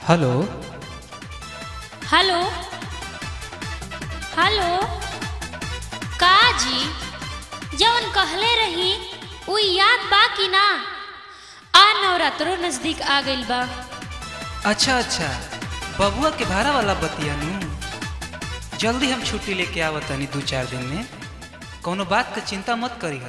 hello hello hello का जी जवन कहले रही उ याद बा कि ना आ नवरात्रो नजदीक आ गइल बा अच्छा अच्छा बबुआ के भाड़ा वाला बतिया नु जल्दी हम छुट्टी लेके आवत तनी दू चार दिन में कौनो बात का चिंता मत करी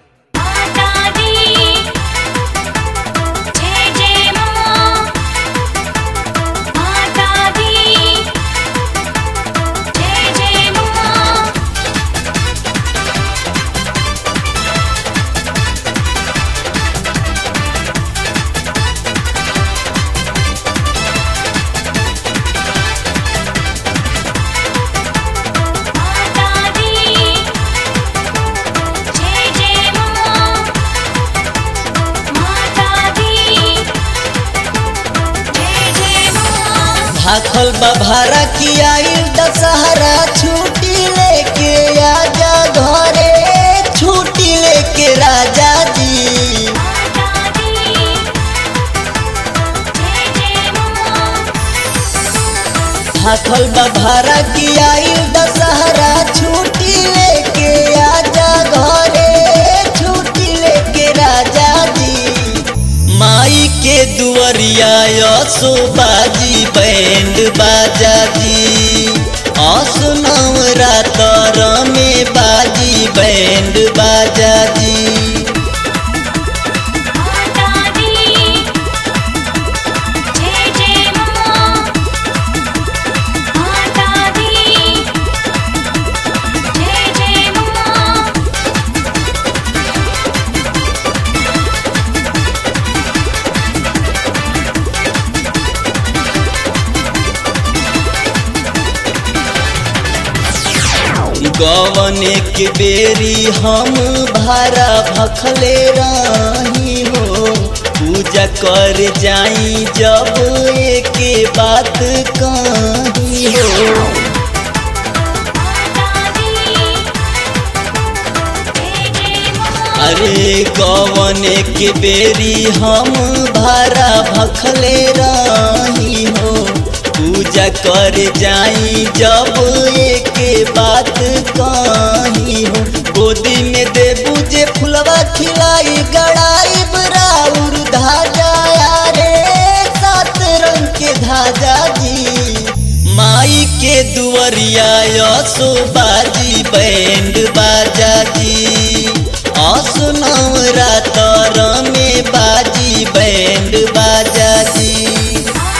भाखल बभारा की आई दशहरा छुट्टी लेके आजा घरे छुट्टी लेके राजा जी भाखल बभारा की आई दशहरा छुट्टी लेके आजा घरे छुट्टी लेके राजा जी माई के दुआरिया यसो बाजी बैंड बाजा जी असनव रातर में बाजी बैंड बाजा जी गवने के बेरी हम भारा भखले रही हो पूजा कर जाई जब एके बात कही हो अरे गवने के बेरी हम भारा भखले रही हो पूजा कर जाई जब एके बात कही हो गोदी में देबू जे फुलवा खिलाई गड़ाई बराउर धाजा रे सात रंग के धाजा जी माई के दुआरिया यसो बाजी बैंड बाजा जी असनव रातर में बाजी बैंड बाजा जी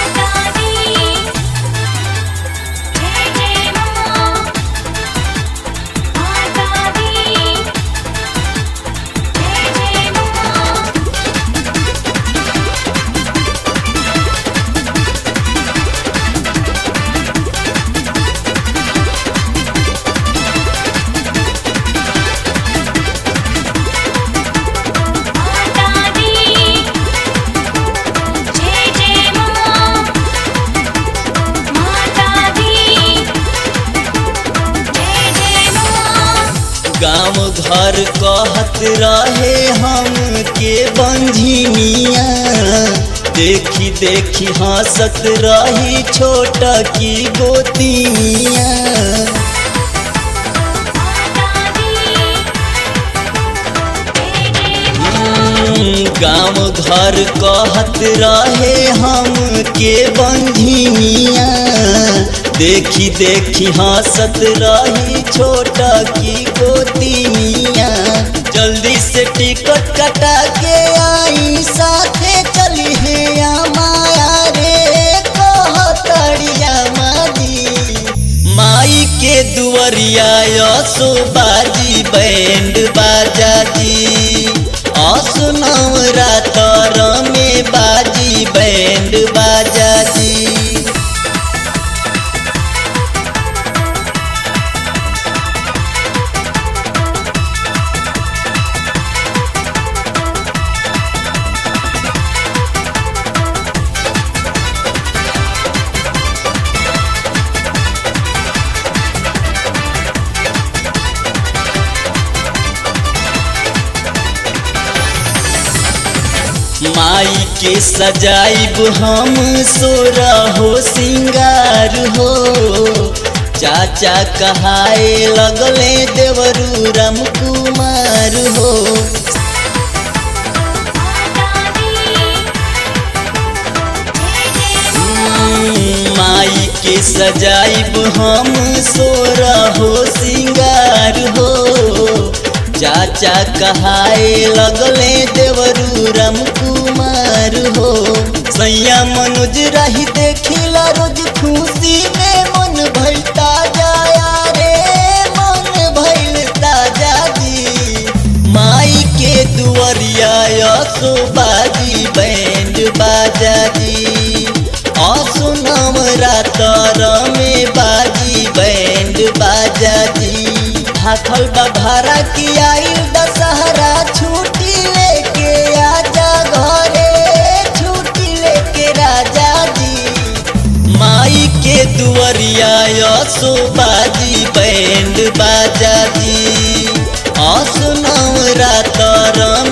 गाँव घर कहत रहे हम के बंझिनिया देखी देखी हंसत रही छोट की गोतिया गाँव घर कहत रहे हम के बंझिनिया देखी देखी हंसत रही छोट की गोतिनिया जल्दी से टिकट कटा के आई साथे चली है माया रे कहतड़िया माजी माई के दुआरिया यसो बाजी बैंड बाजा जी असनव रातर में बाजी बैंड बाजा जी माई के सजाइब हम सोरा हो सिंगार हो चाचा कहाए लगले देवरू राम कुमार हो माई के सजाइब हम सोरा हो सिंगार हो चाचा कहाए लगले देवरू राम कुमार हो सैया मनोज रही देखिला रोज खुशी में मन भइल ताजा रे मन भइल ताजा जी माई के दुआरिया असो बाजी बैंड बाजा जी असुनम रातर में बाजी बैंड बाजा जी हाथल बभारा की आई दशहरा छुट्टी लेके आजा घरे छुट्टी लेके राजा जी माई के दुआरिया असो बाजी बैंड बाजा जी असुनम रातर